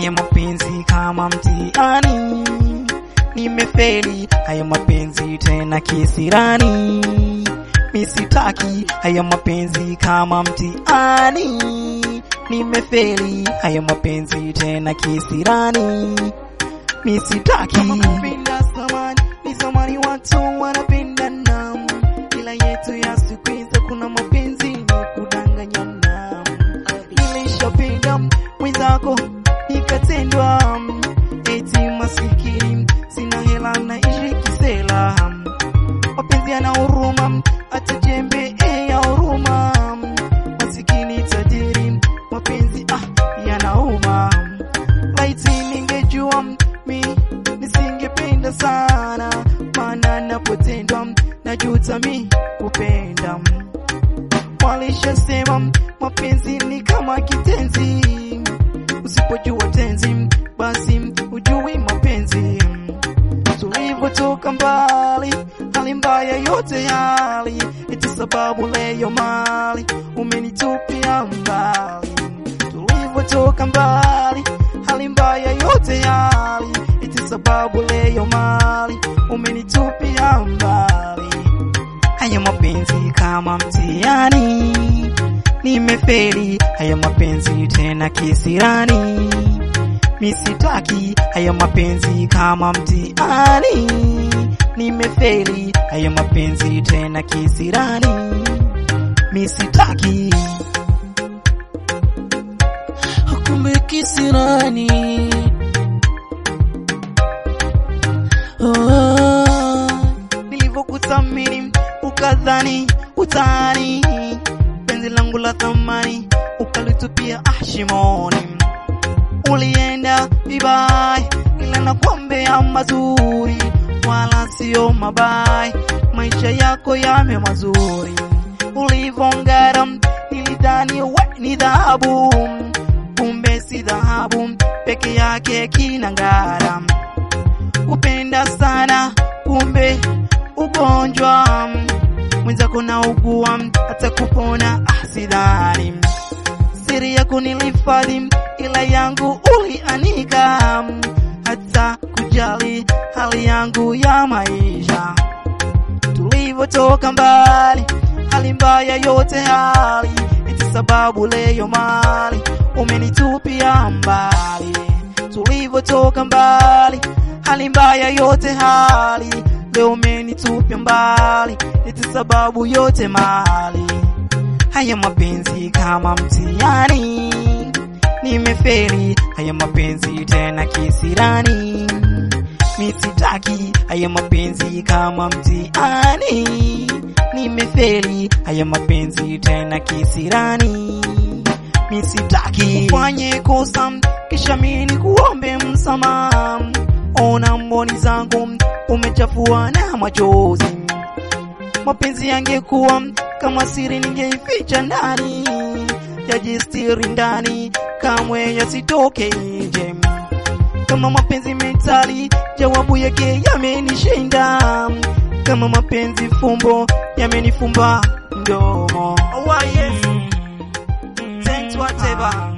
haya mapenzi kama mtihani, nimefeli haya mapenzi tena kisirani, misitaki haya mapenzi kama mtihani, nimefeli haya mapenzi tena kisirani, misitaki kama kupenda samani, ni samani watu wanapendana, ila yetu ya siku hizi kuna mapenzi ni kudanganyana nilishapenda mwenzako nikatendwa, eti masikini sina hela naishi kisela, mapenzi yana huruma hata jembe eh, ya huruma, masikini tajiri mapenzi ah, yanauma. Laiti ningejua mi nisingependa sana, maana napotendwa najuta mi kupenda walishasema mapenzi ni kama kitenzi, usipojua tenzi basi ujui mapenzi. Tulivyotoka mbali, hali mbaya yote hali, eti sababu leo mali umenitupia mbali. Tulivyotoka mbali, hali mbaya yote hali, eti sababu leo mali umenitupia mbali. Haya mapenzi kama mtihani, nimefeli haya mapenzi tena kisirani, misitaki haya mapenzi kama mtihani, nimefeli haya mapenzi tena kisirani, misitaki kumbe kisirani oh. nilivyokuthamini ukadhani utani, penzi langu la thamani ukalitupia ah, shimoni. Ulienda vibaya, ila nakwambia mazuri, wala sio mabaya. Maisha yako yame mazuri, ulivongara nilidhani we ni dhahabu, kumbe si dhahabu peke yake kinangara. Kupenda sana kumbe ugonjwa mwenzako na ugua hata kupona asidhani siri yako nilihifadhi ila yangu ulianika hata kujali hali yangu ya maisha tulivyotoka mbali hali mbaya yote hali eti sababu leo mali umenitupia mbali tulivyotoka mbali hali mbaya yote hali leo umenitupia mbali eti sababu yote mali haya mapenzi kama mtihani nimefeli haya mapenzi tena kisirani misitaki haya mapenzi kama mtihani nimefeli haya mapenzi tena kisirani misitaki ufanye kosa kisha mimi kuombe msamaha ona mboni zangu umechafua na machozi mapenzi yangekuwa kama siri ningeificha ndani yajistiri ndani kamwe yasitoke nje kama mapenzi mentali jawabu yake yamenishinda kama mapenzi fumbo yamenifumba mdomo oh, yes. Thanks whatever